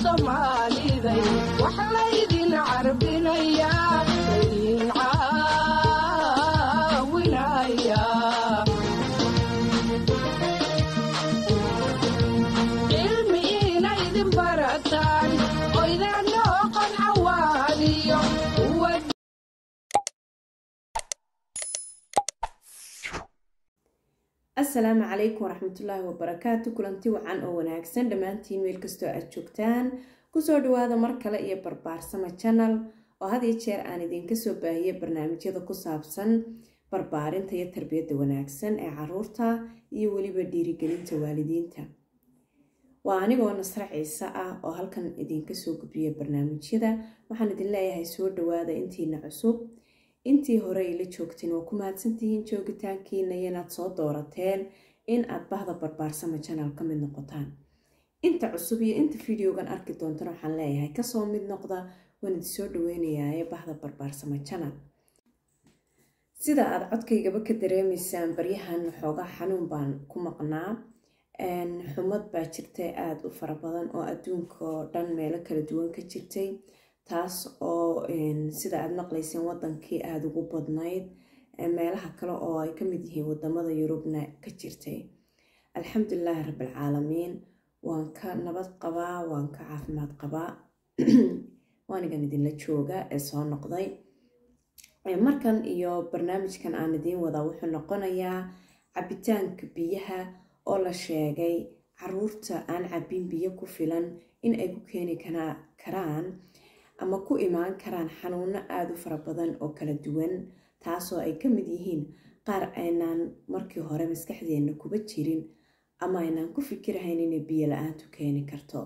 soomaaliday wax laydin carbinayaa laydin caawinaya cilmi inaydin barataan oydanoo qancawaaniyo uwa asalaamu calaykum waraxmatullaahi wabarakaatu kulanti wacan oo wanaagsan dhammaantiin meel kastoo aad joogtaan kusoo dhawaada mar kale iyo barbaarsama janal oo had iyo jeer aan idinka soo baahiye barnaamijyada ku saabsan barbaarinta iyo tarbiyadda wanaagsan ee caruurta iyo weliba dhiirigelinta waalidiinta waa anigoo nasre ciise ah oo halkan idinka soo gudbiya barnaamijyada waxaan idin leeyahay soo dhawaada intiina cusub intii hore ila joogteen waa ku mahadsantihiin joogitaankiina iyo inaad soo doorateen in aad bahda barbaarsama janal ka mid noqotaan inta cusub iyo inta videogan arki doontana waxaan leeyahay kasoo mid noqda waan idin soo dhaweynayaa bahda barbaarsama janal sida aada codkaygaba ka dareemaysaan baryahan xoogaa xanuun baan ku maqnaa xumad baa jirtay aada u fara badan oo adduunka oo dhan meelo kala duwan ka jirtay taas oo sida aada maqlayseen wadankii aada ugu badnayd meelaha kale oo ay kamid yihiin wadamada yurubna ka jirtay alxamdulilaahi rabbilcaalamiin waan ka nabad qabaa waan ka caafimaad qabaa waanigan idinla jooga ee soo noqday markan iyo barnaamijkan aan idiin wadaa wuxuu noqonayaa cabitaanka biyaha oo la sheegay caruurta aan cabin biyo ku filan in ay ku keeni karaan ama ku imaan karaan xanuuno aada u fara badan oo kala duwan taasoo ay ka mid yihiin qaar aynaan markii hore maskaxdeenna kuba jirin ama aynaan ku fikirahayn inay biyo la-aantu keeni karto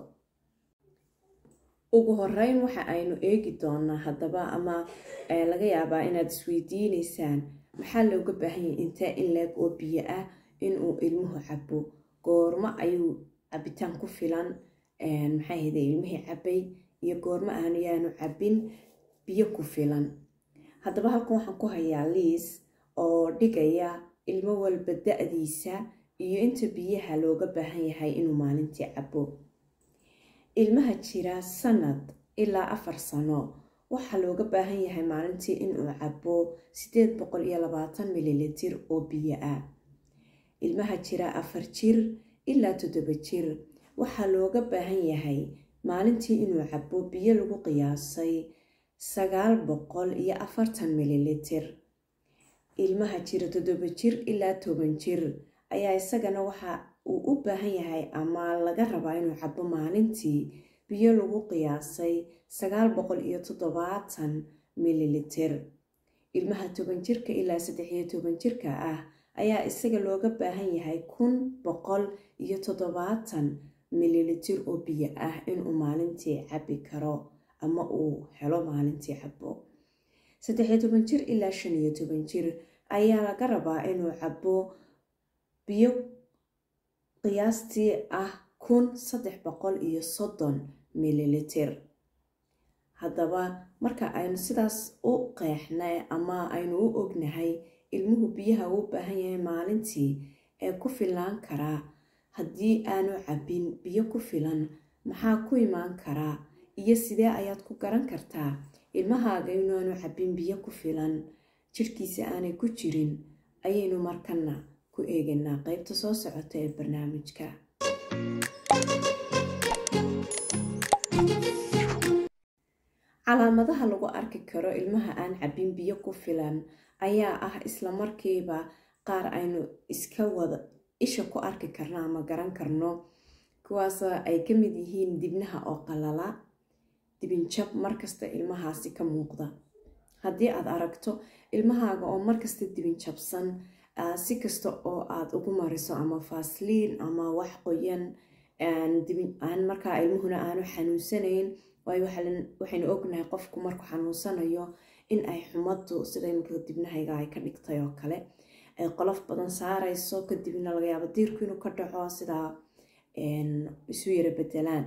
ugu horeyn waxa aynu eegi doonaa haddaba ama laga yaabaa inaad isweydiineysaan maxaa looga baahanyay intee in leeg oo biyo ah inuu ilmuhu cabo goormo ayuu cabitaan ku filan maxay hade ilmihii cabay iyo goormo aanu yaanu cabin biyo ku filan haddaba halkan waxaan ku hayaa liis oo dhigaya ilmo walba da-diisa iyo inta biyaha looga baahan yahay inuu maalintii cabo ilmaha jira sanad ilaa afar sano waxaa looga baahan yahay maalintii inuu cabo sideed boqol iyo labaatan mililitir oo biyo ah ilmaha jira afar jir ilaa toddoba jir waxaa looga baahan yahay maalintii inuu cabo biyo lagu qiyaasay sagaal boqol iyo afartan mililitir ilmaha jira toddoba jir ilaa toban jir ayaa isagana waxa uu u baahan yahay ama laga rabaa inuu cabo maalintii biyo lagu qiyaasay sagaal boqol iyo toddobaatan mililitir ilmaha toban jirka ilaa saddex iyo toban jirka ah ayaa isaga looga baahan yahay kun boqol iyo toddobaatan mililitir oo biyo ah inuu maalintii cabi karo ama uu helo maalintii cabo saddexiyo toban jir ilaa shan iyo toban jir ayaa laga rabaa inuu cabo biyo qiyaastii ah kun saddex boqol iyo soddon mililitir haddaba marka aynu sidaas u qeexnay ama aynu u ognahay ilmuhu biyaha uu baahan yahay maalintii ee ku filaan karaa haddii aanu cabin biyo ku filan maxaa ku imaan karaa iyo sidee ayaad ku garan kartaa ilmahaaga inaanu cabin biyo ku filan jirhkiisa aanay ku jirin ayaynu markana ku eeganaa qeybta soo socota ee barnaamijka calaamadaha lagu arki karo ilmaha aan cabin biyo ku filan ayaa ah isla markiiba qaar aynu iska wada isha ku arki karno ama garan karno kuwaasoo ay ka mid yihiin dibnaha oo qalala dibinjab markasta ilmahaasi ka muuqda haddii aad aragto ilmahaaga oo markasta dibinjabsan si kasta oo aad ugu mariso ama faasliin ama wax qoyan aan markaa ilmuhuna aanu xanuunsanayn waayo waxaynu ognahay qofku markuu xanuunsanayo in ay xumaddu sida imika dibnahayga ay ka dhigtay oo kale ay qolof badan saarayso kadibna laga yaabo diirku inuu ka dhaco sidaa isu yara bedelaan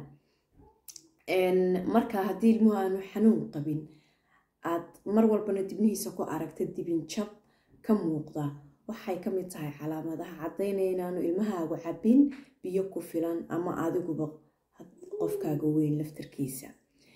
marka haddii ilmuhu aanu xanuun qabin aad mar walbana dibnihiisa ku aragta dibinjab ka muuqda waxay ka mid tahay calaamadaha caddaynaya inaanu ilmahaagu cabin biyo ku filan ama adiguba qofkaaga weyn laftarkiisa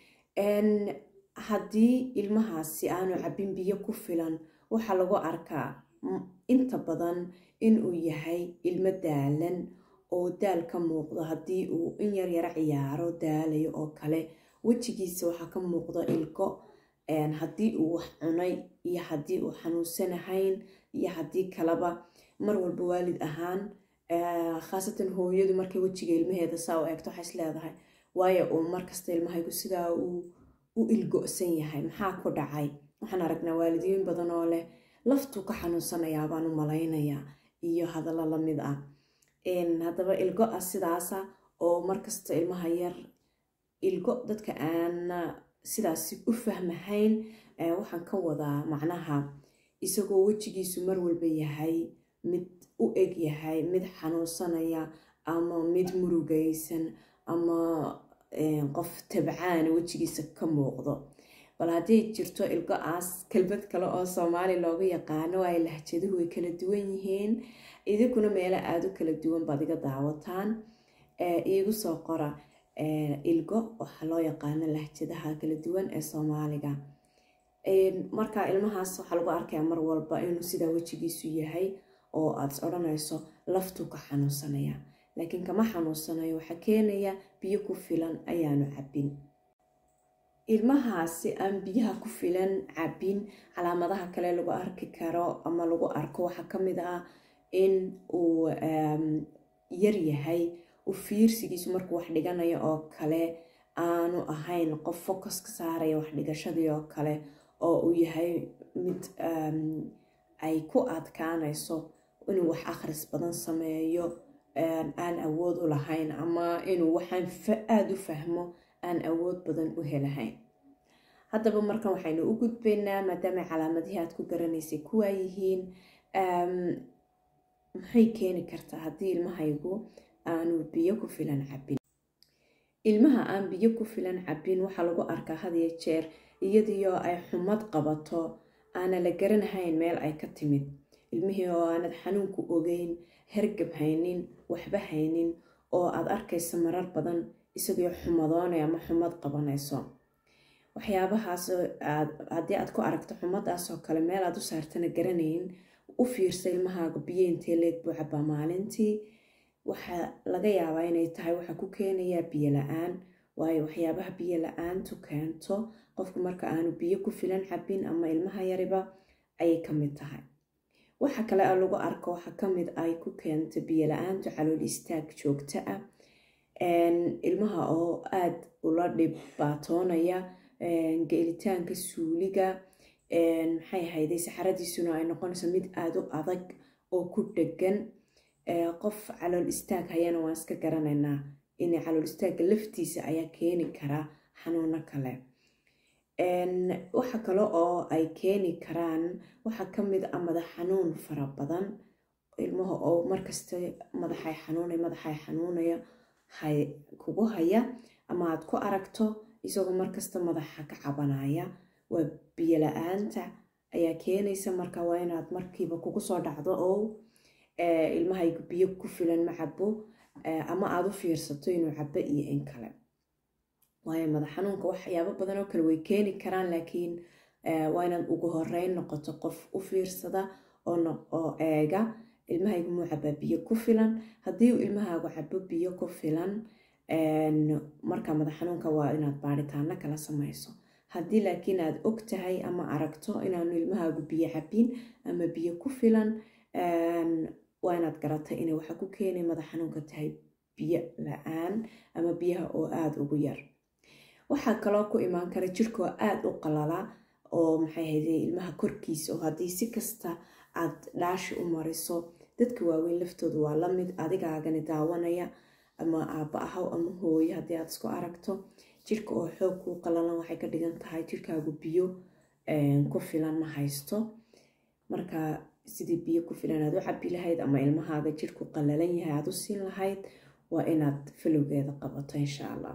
haddii ilmahaasi aanu cabin biyo ku filan waxaa lagu arkaa inta badan inuu yahay ilmo daalan oo daal ka muuqdo haddii uu in yar yaro ciyaaro daalayo oo kale wejigiisa waxaa ka muuqda ilko haddii uu wax cunay iyo haddii uu xanuunsanahayn iyo haddii kaleba mar walba waalid ahaan khaasatan hooyadu markay wejiga ilmaheeda saa u eegto waxay is leedahay waayo uu markasta ilmahaygu sidaa uu u ilgo-san yahay maxaa ku dhacay waxaan aragnaa waalidiin badan oo leh laftuu ka xanuunsanayaa baan u malaynayaa iyo hadallo lamid ah haddaba ilgo ah sidaasa oo markasta ilmaha yar ilgo dadka aan sidaasi u fahmahayn waxaan ka wadaa macnaha isagoo wejigiisu mar walba yahay mid u eg yahay mid xanuunsanaya ama mid murugaysan ama qof tabcaana wejigiisa ka muuqdo bal hadday jirto ilgo-aas kelmad kale oo soomaali looga yaqaano ay lahjaduhu way kala duwan yihiin idinkuna meelo aada u kala duwan baad iga daawataan iigu soo qora ilgo waxaa loo yaqaano lahjadaha kala duwan ee soomaaliga marka ilmahaas waxaa lagu arkayaa mar walba inuu sidaa wejigiisu yahay oo aad is odhanayso laftuu ka xanuunsanaya laakiin kama xanuunsanayo waxaa keenaya biyo ku filan ayaanu cabbin ilmahaasi aan biyaha ku filan cabbin calaamadaha kale lagu arki karo ama lagu arko waxaa ka mid ah in uu yar yahay u fiirsigiisu markuu wax dhiganayo oo kale aanu ahayn qof focus ka saaraya wax dhigashadii oo kale oo uu yahay mid ay ku adkaanayso inuu wax akhris badan sameeyo aan awood u lahayn ama inuu waxaan aada u fahmo aan awood badan u helahayn haddaba markan waxaynu u gudbaynaa maadaama calaamadihii aad ku garanaysay kuwaa yihiin maxay keeni kartaa haddii ilmahaygu aanu biyo ku filan cabbin ilmaha aan biyo ku filan cabbin waxaa lagu arkaa hadiyo jeer iyadiyo ay xumad qabato aana la garanahayn meel ay ka timid ilmihii oo aanad xanuunku ogeyn hergab haynin waxba haynin oo aad arkayso marar badan isagoo xumadoonay ama xumad qabanayso waxyaabahaas haddii aad ku aragto xumadaasoo kale meel aad u saartana garanayn u fiirsa ilmahaaga biyo intee leeg buu cabbaa maalintii waxaa laga yaabaa inay tahay waxaa ku keenayaa biyo la-aan waayo waxyaabaha biyo la-aantu keento qofku marka aanu biyo ku filan cabbin ama ilmaha yariba ayay ka mid tahay waxa kale oo lagu arko waxaa kamid ay ku keento biyo la-aantu calool istaag joogto ah ilmaha oo aada ula dhibaatoonaya geelitaanka suuliga maxay ahayday saxaradiisuna ay noqonayso mid aada u adag oo ku dhegan qof calool istaag hayana waan iska garanaynaa in calool istaagga laftiisa ayaa keeni karaa xanuuno kale waxa kale oo ay keeni karaan waxaa kamid a madax xanuun fara badan ilmaha oo markasta madaxay xanuunay madaxay xanuunaya kugu haya ama aad ku aragto isagoo markasta madaxa ka cabanaya waa biyo la-aanta ayaa keenaysa marka waa inaad markiiba kugu soo dhacdo oo ilmahaygu biyo ku filan ma cabo ama aada u fiirsato inuu cabo iyo in kale waayo madax xanuunka waxyaabo badan oo kale way keeni karaan laakiin waa inaad ugu horeyn noqoto qof u fiirsada oo eega ilmahaygu muu cabaa biyo ku filan haddii uu ilmahaagu cabo biyo ku filan marka madax xanuunka waa inaad baaritaano kala samayso haddii laakiin aad og tahay ama aragto inaanu ilmahaagu biyo cabin ama biyo ku filan waa inaad garatay inay waxa ku keenay madax xanuunka tahay biyo la-aan ama biyaha oo aada ugu yar waxaa kaloo ku imaan kara jirkoo aada u qalala oo maxay hayday ilmaha korkiisa oo haddii si kasta aad dhaashi u mariso dadka waaweyn laftooda waa lamid adigaagani daawanaya ama aabba ahaw ama hooyo haddii aad isku aragto jirka oo xoog kuu qalalan waxay ka dhigan tahay jirkaagu biyo ku filan ma haysto marka sidii biyo ku filan aad u cabi lahayd ama ilmahaaga jirku qalalan yahay aad u siin lahayd waa inaad falowgeeda qabato insha allah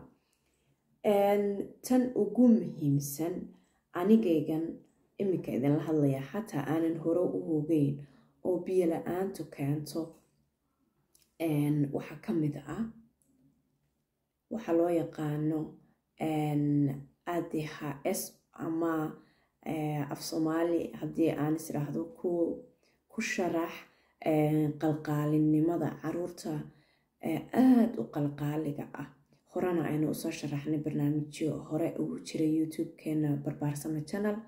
tan ugu muhiimsan anigaygan iminka idinla hadlaya xataa aanan hore u hogeyn oo biyo la-aantu keento waxaa ka mid ah waxaa loo yaqaano a d h s ama af soomaali haddii aan isiraahdo ku sharax qalqaalinimada caruurta aada u qalqaaliga ah horena aynu usoo sharaxnay barnaamijyo hore ugu jiray youtube-keena barbaarsama channel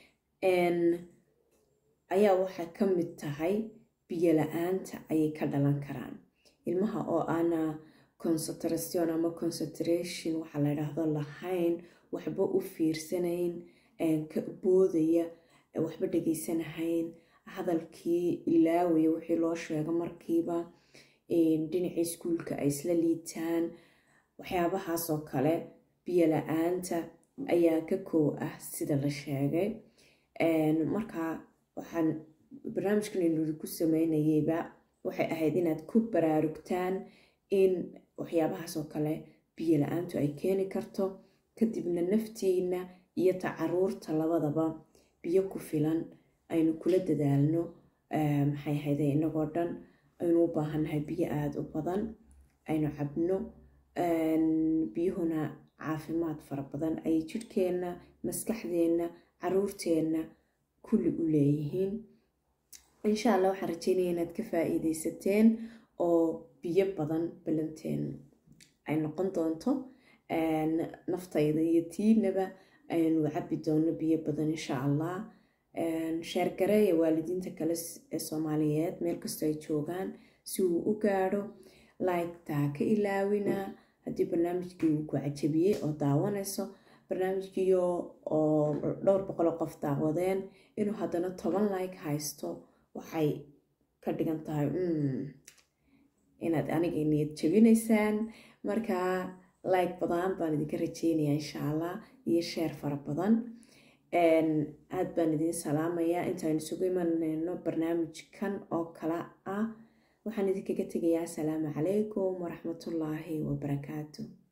ayaa waxay ka mid tahay biyo la-aanta ayay ka dhalan karaan ilmaha oo aana concentration ama concentration waxaa la yidhaahdo lahayn waxba u fiirsanayn ka boodaya waxba dhegaysanahayn hadalkii ilaawaya wixii loo sheego markiiba dhinacii iskuulka ay isla liitaan waxyaabahaasoo kale biyo la-aanta ayaa ka koow ah sida la sheegay markaa waxaan barnaamijkan inuu ku sameynayeyba waxay ahayd inaad ku baraarugtaan in waxyaabahaasoo kale biyo la-aantu ay keeni karto kadibna naftiina iyo ta caruurta labadaba biyo ku filan aynu kula dadaalno maxay ahayde inagoo dhan aynu u baahannahay biyo aada u badan aynu cabno biyuhuna caafimaad fara badan ayay jidhkeenna maskaxdeenna caruurteenna kulli u leeyihiin insha allah waxaan rajeynaya inaad ka faa-iideysateen oo biyo badan balanteen ay noqon doonto naftayda iyo tiinaba aynu cabi doono biyo badan insha allah sheergareeya waalidiinta kale ee soomaaliyeed meel kastoo ay joogaan si uu u gaadho laygtaa ka ilaawina haddii barnaamijkii uu ku cajabiyey oo daawanayso barnaamijkiio oo dhowr boqoloo qof daawadeen inuu haddana toban like haysto waxay ka dhigan tahay inaad aniga niyad jabinaysaan markaa like badan baan idinka rajeynaya insha allah iyo sheer fara badan aada baan idin salaamayaa intaaynu isugu imanayno barnaamijkan oo kale ah waxaan idinkaga tegayaa asalaamu calaykum waraxmatullaahi wabarakaatu